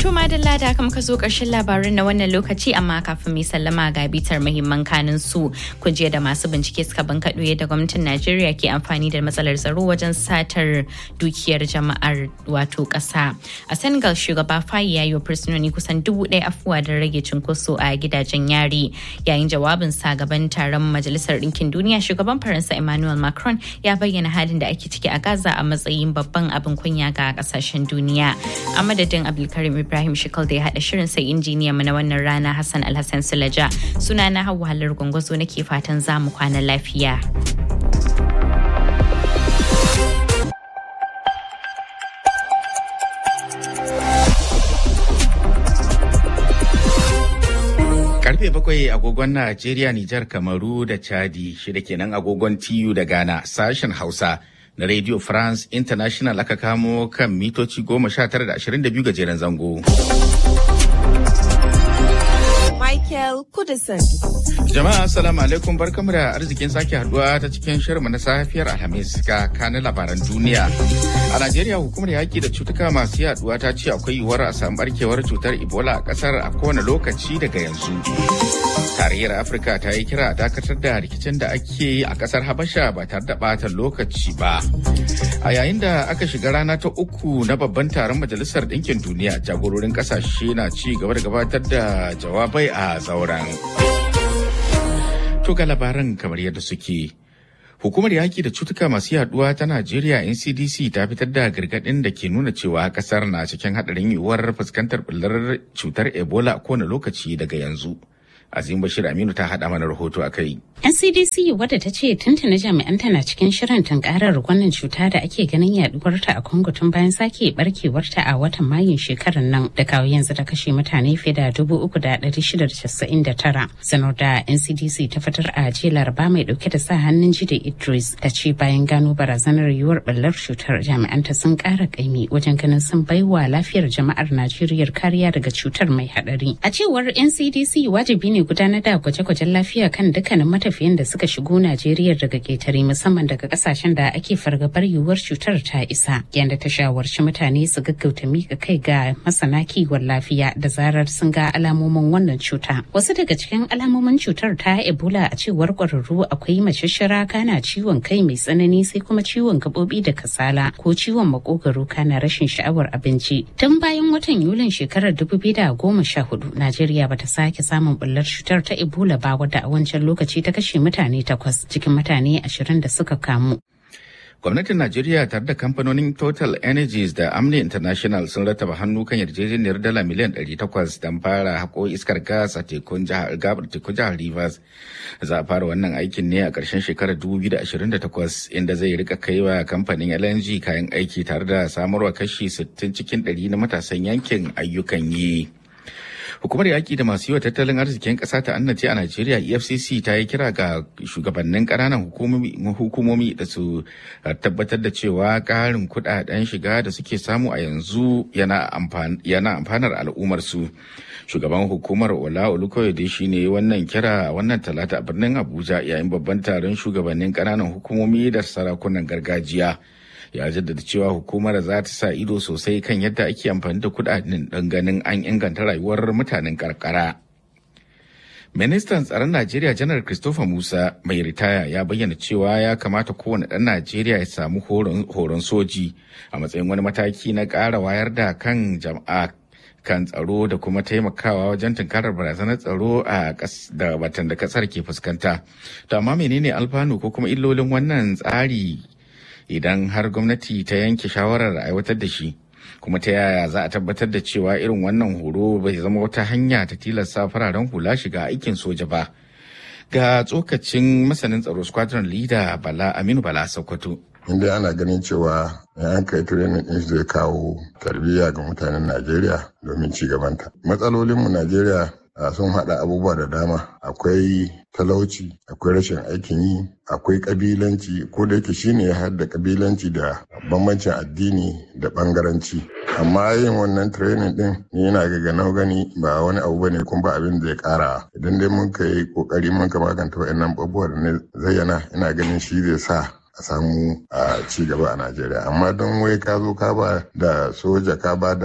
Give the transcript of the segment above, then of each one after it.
To madalla da aka muka zo ƙarshen labarin na wannan lokaci amma kafin mai sallama ga bitar muhimman kanin su kujiya da masu bincike suka bankaɗo yadda gwamnatin Najeriya ke amfani da matsalar tsaro wajen satar dukiyar jama'ar wato ƙasa. A Senegal shugaba Fayi ya yi wa fursunoni kusan dubu ɗaya afuwa don rage cunkoso a gidajen yari. Yayin jawabin sa gaban taron Majalisar Ɗinkin Duniya shugaban Faransa Emmanuel Macron ya bayyana halin da ake ciki a Gaza a matsayin babban abin kunya ga ƙasashen duniya. A madadin Abdulkarim Ibrahim Shikal da ya haɗa shirin sai injiniya mu na wannan rana Hassan Alhassan Sulaja. Suna na Hauwa Halar Gwangwazo nake fatan za mu kwana lafiya. Karfe bakwai agogon Najeriya, Nijar, Kamaru da Chadi shida kenan agogon TU da Ghana sashen Hausa na Radio France International aka kamo kan mitoci goma sha tara da ashirin da biyu gajeren zango. Michael Kudison. Jama'a assalamu alaikum barkamu da arzikin sake haduwa ta cikin shirinmu na safiyar Alhamis ga kanin labaran duniya. A Najeriya hukumar yaƙi da cutuka masu yaduwa ta ce akwai yiwuwar a samu barkewar cutar Ebola a ƙasar a kowane lokaci daga yanzu. Tarayyar Afirka ta yi kira a dakatar da rikicin da ake yi a ƙasar Habasha ba tare da ɓata lokaci ba. A yayin da aka shiga rana ta uku na babban taron Majalisar Ɗinkin Duniya jagororin ƙasashe na ci gaba da gabatar da jawabai a zauren. To ga labaran kamar yadda suke. Hukumar yaƙi da cutuka masu yaduwa ta Najeriya NCDC ta fitar da gargaɗin da ke nuna cewa ƙasar na cikin haɗarin yiwuwar fuskantar ɓullar cutar Ebola a kowane lokaci daga yanzu. Azim Bashir Aminu ta haɗa mana rahoto a kai. NCDC wadda ta ce tuntuna jami'an tana cikin shirin tunkarar wannan cuta da ake ganin yaduwarta a Congo tun bayan sake barkewarta a watan Mayun shekarar nan da kawo yanzu ta kashe mutane fiye da dubu uku da ɗari shida da casa'in da tara. Sanar da NCDC ta fitar a jiya laraba mai ɗauke da sa hannun jide Idris ta ce bayan gano barazanar yiwuwar ɓallar cutar jami'anta sun ƙara ƙaimi wajen ganin sun baiwa lafiyar jama'ar Najeriya kariya daga cutar mai haɗari. A cewar NCDC wajibi ne gudanar da gwaje-gwajen lafiya kan dukkanin matafiyan da suka shigo Najeriya daga ƙetare musamman daga ƙasashen da ake fargabar yiwuwar cutar ta isa. Yanda ta shawarci mutane su gaggauta mika kai ga masana kiwon lafiya da zarar sun ga alamomin wannan cuta. Wasu daga cikin alamomin cutar ta Ebola a cewar ƙwararru akwai mashashara kana ciwon kai mai tsanani sai kuma ciwon gaɓoɓi da kasala ko ciwon makogaro kana rashin sha'awar abinci. Tun bayan watan Yulin shekarar 2014 Najeriya bata sake samun bullar cutar ta Ebola ba wadda a wancan lokaci ta kashe mutane takwas cikin mutane ashirin da suka kamu. Gwamnatin Najeriya tare da kamfanonin Total Energies da Amni International sun rataba hannu kan yarjejeniyar dala miliyan 800 don fara haƙo iskar gas a tekun jihar gabar tekun jihar Rivers. Za a fara wannan aikin ne a ƙarshen shekarar 2028 inda zai rika kaiwa kamfanin LNG kayan aiki tare da samarwa kashi 60 cikin 100 na matasan yankin ayyukan yi. Hukumar yaƙi da masu yi wa tattalin arzikin ƙasa ta annace a Najeriya EFCC ta yi kira ga shugabannin ƙananan hukumomi da su tabbatar da cewa ƙarin kuɗaɗen shiga da suke samu a yanzu yana amfanar al'ummarsu. Shugaban hukumar Ola Olukoyede shi ne wannan kira wannan talata a birnin Abuja yayin babban taron shugabannin ƙananan hukumomi da sarakunan gargajiya. ya jaddada cewa hukumar za ta sa ido sosai kan yadda ake amfani da kudaden don ganin an inganta rayuwar mutanen karkara. Ministan tsaron Najeriya Janar Christopher Musa mai ritaya ya bayyana cewa ya kamata kowane ɗan Najeriya ya samu horon soji a matsayin wani mataki na ƙara wayar da kan jama'a kan tsaro da kuma taimakawa wajen tunkarar barazanar tsaro a da watan da kasar ke fuskanta. To amma menene alfanu ko kuma illolin wannan tsari idan har gwamnati ta yanke shawarar aiwatar da shi kuma ta yaya za a tabbatar da cewa irin wannan horo bai zama wata hanya ta tilasta fararen hula shiga aikin soja ba ga tsokacin masanin tsaro squadron leader bala aminu bala sokoto inda ana ganin cewa an kai training din zai kawo tarbiyya ga mutanen najeriya domin ci gabanta matsalolinmu najeriya sun haɗa abubuwa da dama akwai talauci akwai rashin aikin yi akwai kabilanci ko da yake shine ya haɗa kabilanci da bambancin addini da bangaranci amma yin wannan training din ni yana ga ganau gani ba wani abu bane kuma ba abin da ya kara idan dai mun kai kokari mun ka maganta wa'annan abubuwa da na zayyana ina ganin shi zai sa a samu a ci gaba a Najeriya amma don wai ka zo ka ba da soja ka ba da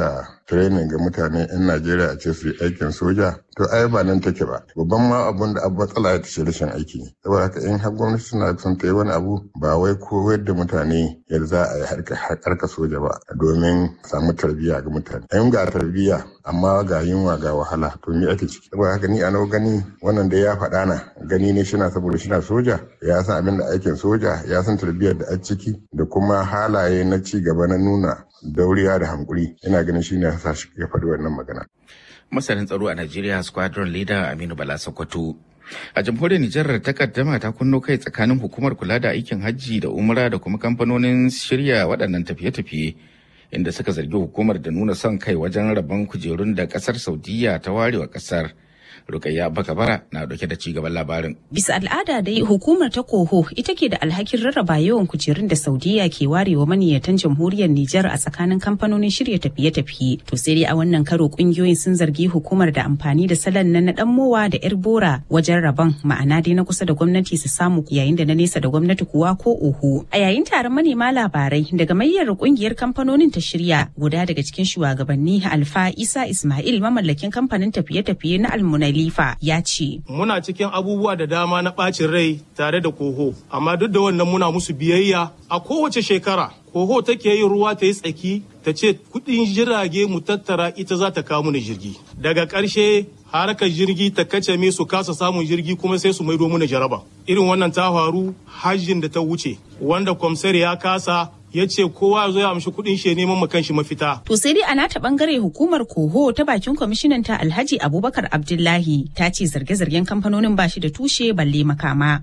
training ga mutane 'yan Najeriya a ce su yi aikin soja to ai ba nan take ba babban ma abun da abu matsala ya ce rashin aiki ne saboda haka in har gwamnati suna son ta yi wani abu ba wai koyar da mutane yadda za a yi harka soja ba domin samu tarbiyya ga mutane in ga tarbiyya amma ga yunwa ga wahala to me ake ciki saboda haka ni a nau gani wannan da ya faɗa na gani ne shina saboda shina soja ya san abin da aikin soja ya san tarbiyyar da a ciki da kuma halaye na ci gaba na nuna dauriya da hankuri ina ganin shine ya sa shi ya faɗi wannan magana masanin tsaro a Najeriya squadron leader Aminu Bala Sokoto. A jamhuriyar Nijar takaddama ta kunno kai tsakanin hukumar kula da aikin hajji da umra da kuma kamfanonin shirya waɗannan tafiye-tafiye inda suka zargi hukumar da nuna son kai wajen rabon kujerun da ƙasar Saudiya ta warewa ƙasar. Rukayya Bakabara na dauke da cigaban labarin. Bisa al'ada dai hukumar ta koho ita ke da alhakin rarraba yawan kujerun da Saudiya ke warewa maniyyatan jamhuriyar Nijar a tsakanin kamfanonin shirya tafiye-tafiye. To sai dai a wannan karo kungiyoyin sun zargi hukumar da amfani da salon na na dan mowa da yar bora wajen rabon ma'ana dai na kusa da gwamnati su samu yayin da na nesa da gwamnati kuwa ko oho. A yayin taron manema labarai daga mayyar kungiyar kamfanonin ta shirya guda daga cikin shugabanni Alfa Isa Ismail mamallakin kamfanin tafiye-tafiye na Almunali Khalifa ya ce. Muna cikin abubuwa da dama na ɓacin rai tare da koho, amma duk da wannan muna musu biyayya a kowace shekara. Koho take yin ruwa ta yi tsaki ta ce kuɗin jirage mu tattara ita za ta kawo mana jirgi. Daga ƙarshe harkar jirgi ta kace me su kasa samun jirgi kuma sai su maido mana jaraba. Irin wannan ta faru hajjin da ta wuce wanda kwamsar ya kasa ya ce kowa zo ya amshi kuɗin shi neman ma kanshi mafita. To sai dai a nata bangare hukumar Koho ta bakin kwamishinan ta Alhaji Abubakar Abdullahi ta ce zarge-zargen kamfanonin bashi da tushe balle makama.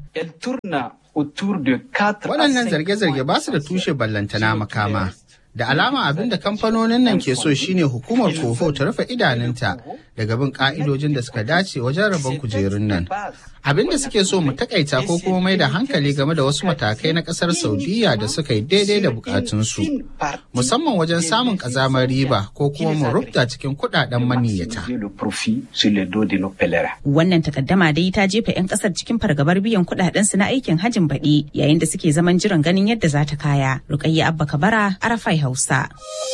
Waɗannan zarge-zarge ba su da tushe ballantana makama. Da alama abin da kamfanonin nan ke so shine hukumar Koho ta rufe idanunta daga bin ka'idojin da suka dace wajen rabon kujerun nan. Abin da suke so mu takaita ko kuma mai da hankali game da wasu matakai na kasar Saudiya da suka yi daidai da bukatunsu. Musamman wajen samun kazamar riba ko kuma mu rubta cikin kudaden maniyyata. Wannan takaddama dai ta jefa 'yan kasar cikin fargabar biyan kudaden su na aikin hajin baɗi yayin da suke zaman jiran ganin yadda za ta kaya. Rukayya Abba Kabara, Arafai Hausa.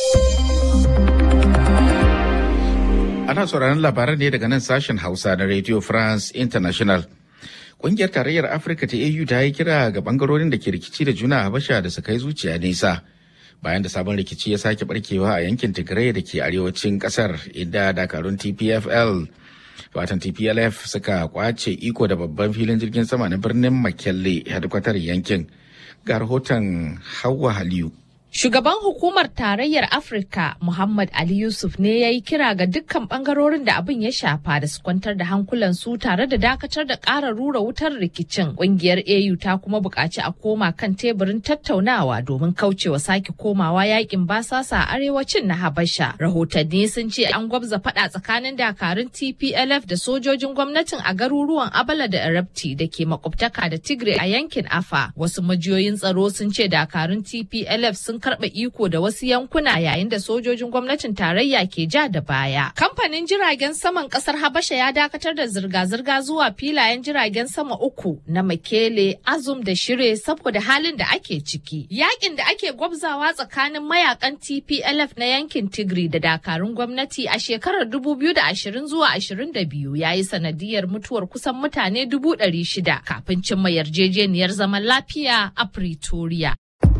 Ana sauraron labaran ne daga nan sashen Hausa na Radio France International. Ƙungiyar Tarayyar Afirka ta AU ta yi kira ga bangarorin da ke rikici da juna a Habasha da su kai zuciya nesa. Bayan da sabon rikici ya sake barkewa a yankin Tigray da ke arewacin ƙasar inda dakarun TPFL watan TPLF suka kwace iko da babban filin jirgin sama na birnin Makelle hedkwatar yankin. Ga rahoton Hauwa Haliyu. Shugaban hukumar tarayyar Afirka Muhammad Ali Yusuf ne ya yi kira ga dukkan bangarorin da abin ya shafa da su kwantar da hankulansu tare da dakatar da ƙara rura wutar rikicin. Ƙungiyar AU ta kuma buƙaci a koma kan teburin tattaunawa domin kaucewa sake komawa yakin basasa a arewacin na Habasha. Rahotanni sun ce an gwabza faɗa tsakanin dakarun TPLF da sojojin gwamnatin a garuruwan Abala da Erepti da ke makwabtaka da Tigray a yankin Afa. Wasu majiyoyin tsaro sun ce dakarun TPLF sun karɓe iko da wasu yankuna yayin da sojojin gwamnatin tarayya ke ja da baya. Kamfanin jiragen saman ƙasar Habasha ya dakatar da zirga-zirga zuwa filayen jiragen sama uku na Makele, Azum da Shire saboda halin da ake ciki. Yakin da ake gwabzawa tsakanin mayakan TPLF na yankin Tigray da dakarun gwamnati a shekarar 2020 zuwa 22 ya yi sanadiyar mutuwar kusan mutane 600 kafin cimma yarjejeniyar zaman lafiya a Pretoria.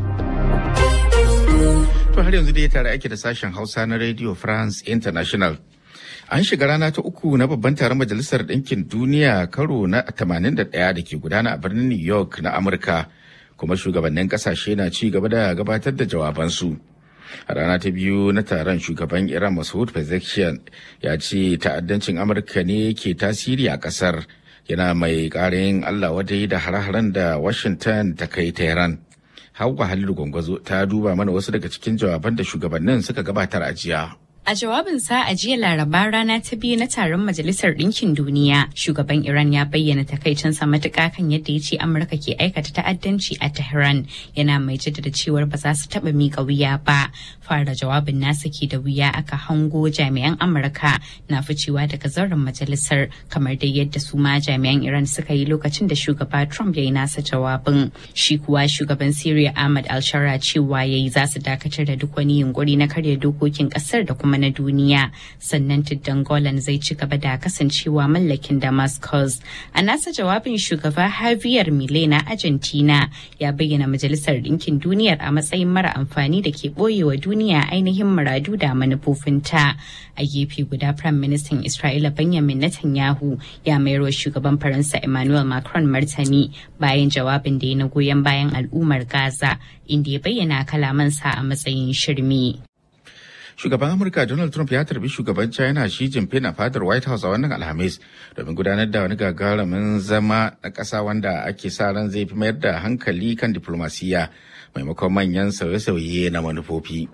To har yanzu dai tare ake da sashen Hausa na Radio France International. An shiga rana ta uku na babban taron Majalisar Ɗinkin Duniya karo na 81 da ke gudana a birnin New York na Amurka, kuma shugabannin ƙasashe na ci gaba da gabatar da jawabansu. A rana ta biyu na taron shugaban Iran Masoud Pezeshkian ya ce ta'addancin Amurka ne ke tasiri a ƙasar, yana mai ƙarin Allah wadai da hare-haren da Washington ta kai Tehran. Hauwa Halilu Gwangwazo ta duba mana wasu daga cikin jawaban da shugabannin suka gabatar a jiya. A jawabinsa a jiya laraba rana ta biyu na taron Majalisar Ɗinkin Duniya, shugaban Iran ya bayyana takaicinsa matuƙa kan yadda ya ce Amurka ke aikata ta'addanci a Tehran yana mai jaddada cewar ba za su taɓa miƙa wuya ba. Fara jawabin nasa ke da wuya aka hango jami'an Amurka na ficewa daga zauren majalisar kamar dai yadda su ma jami'an Iran suka yi lokacin da shugaba Trump ya yi nasa jawabin. Shi kuwa shugaban Syria Ahmad al-Shara cewa ya yi za su dakatar da duk wani yunkuri na karya dokokin ƙasar da kuma yamma na duniya sannan tuddan golan zai ci gaba da kasancewa mallakin damascus a nasa jawabin shugaba javier milei na argentina ya bayyana majalisar ɗinkin duniyar a matsayin mara amfani da ke ɓoyewa duniya ainihin muradu da manufofinta a gefe guda prime minister isra'ila benjamin netanyahu ya mayar wa shugaban faransa emmanuel macron martani bayan jawabin da ya na goyon bayan al'ummar gaza inda ya bayyana kalamansa a matsayin shirme Shugaban Amurka Donald Trump ya tarbi shugaban China Xi Jinping a fadar White House a wannan Alhamis domin gudanar da wani gagarumin zama na ƙasa wanda ake sa ran zai fi mayar da hankali kan diplomasiya maimakon manyan sauye-sauye na manufofi.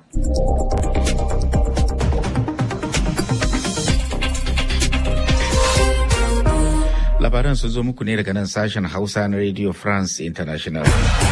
Labaran sun zo muku ne daga nan sashen Hausa na Radio France International.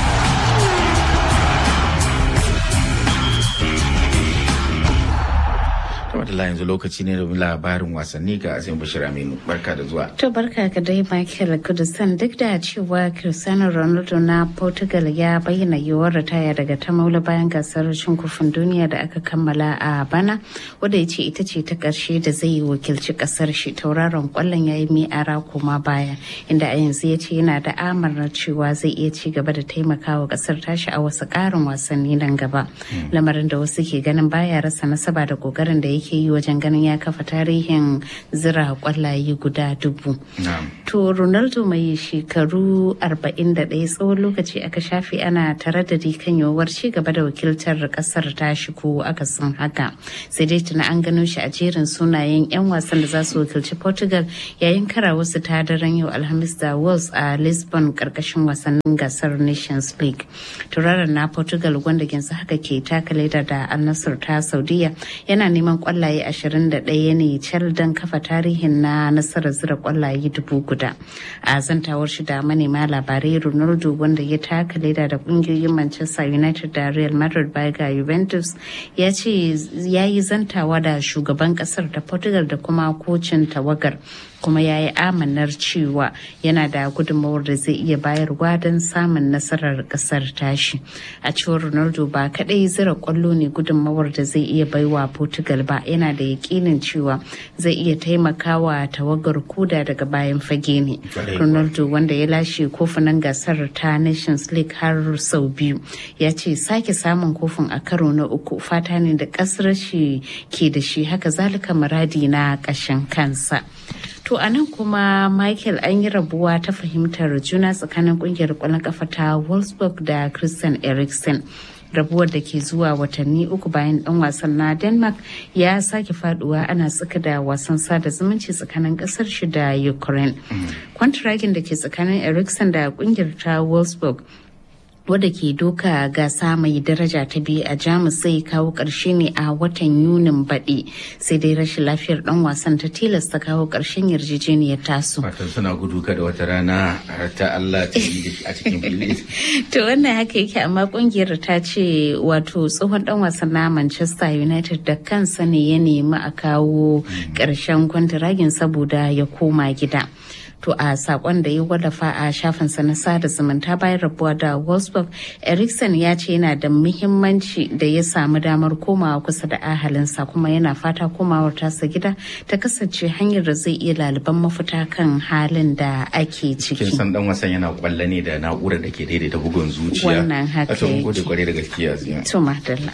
da yanzu lokaci ne domin labarin wasanni ga Azim Bashir Aminu. Barka da zuwa. To barka ka dai Michael Kudustan duk da cewa Cristiano Ronaldo na Portugal ya bayyana yiwuwar ritaya daga ta maula bayan gasar cin kofin duniya da aka kammala a bana wadda ya ce ita ce ta ƙarshe da zai yi wakilci ƙasar shi tauraron kwallon ya yi mi'ara koma baya inda a yanzu ya ce yana da amarna cewa zai iya ci gaba da taimakawa ƙasar tashi a wasu ƙarin wasanni nan gaba. Lamarin da wasu ke ganin baya rasa nasaba da ƙoƙarin da yake yi wajen ganin ya kafa tarihin zira kwallaye guda dubu. To Ronaldo mai shekaru 41 tsawon lokaci aka shafe ana tare da kan yiwuwar ci gaba da wakiltar kasar ta ko aka san haka. Sai dai tuna an gano shi a jerin sunayen 'yan wasan da za su wakilci Portugal yayin kara wasu ta daren yau Alhamis da Wales a Lisbon karkashin wasannin gasar Nations League. Turaren na Portugal wanda yanzu haka ke taka leda da Al-Nassr ta Saudiya yana neman kwallaye 21 ne cal don kafa tarihin na nasarar zira kwallaye dubu guda a zantawar shi da manema labarai ronaldo wanda ya taka leda da kungiyoyin manchester united da real madrid baya ga juventus ya ce ya yi zantawa da shugaban kasar da portugal da kuma kocin tawagar kuma ya yi amanar cewa yana da gudunmawar da zai iya bayarwa don samun nasarar kasar tashi a cewar ronaldo ba kadai zira kwallo ne gudunmawar da zai iya baiwa portugal ba yana da yakinin cewa zai iya taimakawa tawagar kuda daga bayan fage ne ronaldo wanda ya lashe kofunan gasar ta nations league har sau biyu ya ce sake samun kofin a karo na uku fata ne da kasar shi ke da shi haka zalika muradi na ƙashin kansa To a nan kuma Michael an yi rabuwa ta fahimtar juna tsakanin kungiyar kwallon kafa ta Wolfsburg da Christian Eriksen. rabuwar da ke zuwa watanni uku bayan dan wasan na denmark ya sake faduwa ana tsaka da wasan sada zumunci tsakanin kasar shi da ukraine kwantiragin da ke tsakanin eriksen da kungiyar ta wolfsburg wadda ke doka gasa mai daraja ta biyu a jamus zai kawo ƙarshe ne a watan yunin baɗi sai dai rashin lafiyar ɗan wasan ta tilasta kawo ƙarshen yarjejeniyar tasu. Fatan suna gudu kada wata rana har ta Allah ta yi a cikin fili. to wannan haka yake amma ƙungiyar ta ce wato tsohon ɗan wasan na Manchester United da kansa ne ya nemi a kawo ƙarshen kwantiragin saboda ya koma gida. To a sakon da ya wallafa a shafinsa na sada zumunta bayan rabuwa da Wolfsburg, Eriksen ya ce yana da muhimmanci da ya samu damar komawa kusa da ahalinsa kuma yana fata komawar tasa gida ta kasance hanyar da zai iya laliban mafita kan halin da ake ciki. Kin san dan wasan yana kwalle ne da na'urar da ke daidaita bugun zuciya. Wannan haka yake. Mun gode kwarai da gaskiya Azima. To madalla.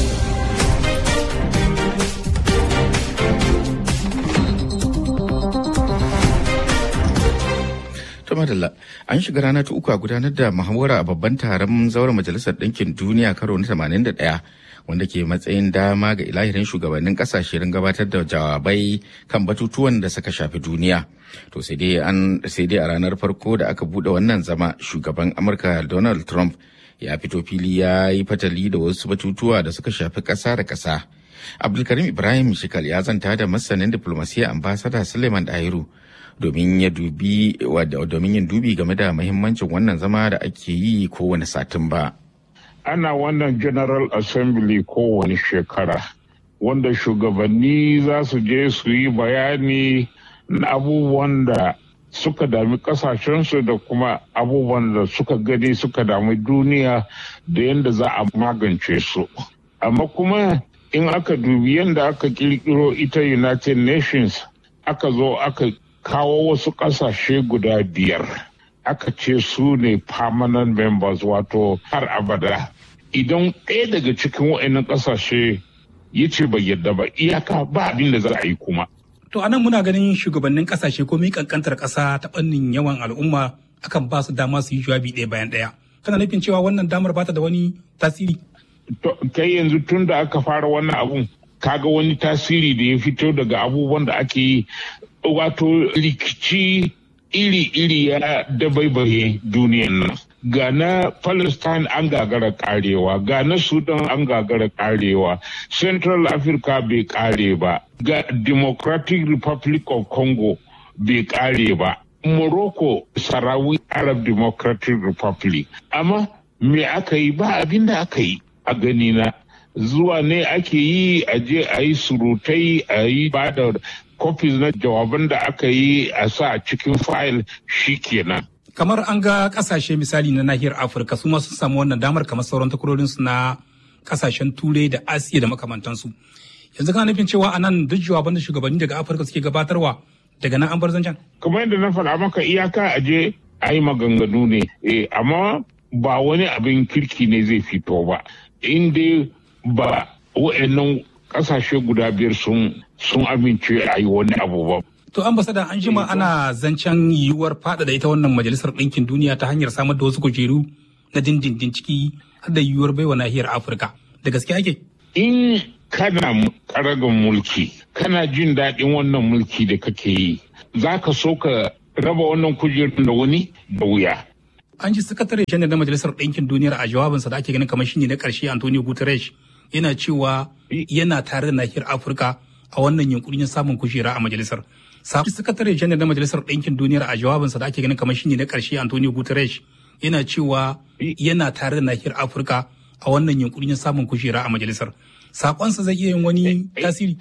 To madalla an shiga rana ta uku a gudanar da muhawara a babban taron zauren majalisar ɗinkin duniya karo na 81 wanda ke matsayin dama ga ilahirin shugabannin kasashe don gabatar da jawabai kan batutuwan da suka shafi duniya. To sai dai an sai dai a ranar farko da aka bude wannan zama shugaban Amurka Donald Trump ya fito fili ya yi fatali da wasu batutuwa da suka shafi ƙasa da ƙasa. Abdulkarim Ibrahim Shikal ya zanta da masanin diplomasiya ambasada Suleiman Dahiru domin ya dubi domin yin dubi game da mahimmancin wannan zama da ake yi kowane satumba. Ana wannan General Assembly kowane shekara wanda shugabanni za su je su yi bayani na abubuwan da suka dami kasashensu da kuma abubuwan da suka gani suka dami duniya da yadda za a magance su. Amma kuma in aka dubi yadda aka kirkiro ita united nations aka zo aka kawo wasu ƙasashe guda biyar aka ce su ne permanent members wato har abada idan ɗaya daga cikin wa'annan ƙasashe ya ce bai yadda ba iyaka ba abin da za a yi kuma To anan muna ganin shugabannin kasashe ko mi kankantar kasa ta fannin yawan al'umma akan ba su dama su yi jawabi ɗaya bayan ɗaya. Kana nufin cewa wannan damar bata da wani tasiri? kai yanzu tun da aka fara wannan abun kaga wani tasiri da ya fito daga abubuwan da ake yi wato rikici iri-iri ya dabaibaye duniyan nan ga na palestine an gagara karewa ga na sudan an gagara karewa central africa bai kare ba ga democratic republic of congo bai kare ba morocco sarawi arab democratic republic amma me aka yi ba abin da aka yi a gani na zuwa ne ake yi a je a yi surutai a yi ba da copies na jawaban da aka yi a sa a cikin fayil kenan. Kamar an ga kasashe misali na nahiyar Afirka su ma sun samu wannan damar kamar sauran takwarorinsu na kasashen Turai da Asiya da makamantansu. Yanzu kana nufin cewa a nan duk jawaban da shugabanni daga Afirka suke gabatarwa daga nan an bar zancen? Kamar yadda na faɗa maka iyaka a je a yi maganganu ne, eh, amma ba wani abin kirki ne zai fito ba. In dai ba wa'annan kasashe guda biyar sun sun amince a yi wani abu ba. To ambasada an jima ana zancen yiwuwar faɗaɗa ita wannan majalisar ɗinkin duniya ta hanyar samar da wasu kujeru na dindindin ciki har da yiwuwar baiwa nahiyar Afirka. Da gaske ake? In kana karagan mulki, kana jin daɗin wannan mulki da kake yi, za ka so ka raba wannan kujerun da wani da wuya. An ji sakatare janar na majalisar ɗinkin duniyar a jawabinsa da ake ganin kamar shine na ƙarshe Antonio Guterres yana cewa yana tare da nahiyar Afirka a wannan yunkuri na samun kujera a majalisar. Sabon sakatare janar na majalisar ɗinkin duniyar a jawabinsa da ake ganin kamar shine na ƙarshe Antonio Guterres yana cewa yana tare da nahiyar Afirka a wannan yunkuri na samun kujera a majalisar. Sakonsa zai iya yin wani tasiri.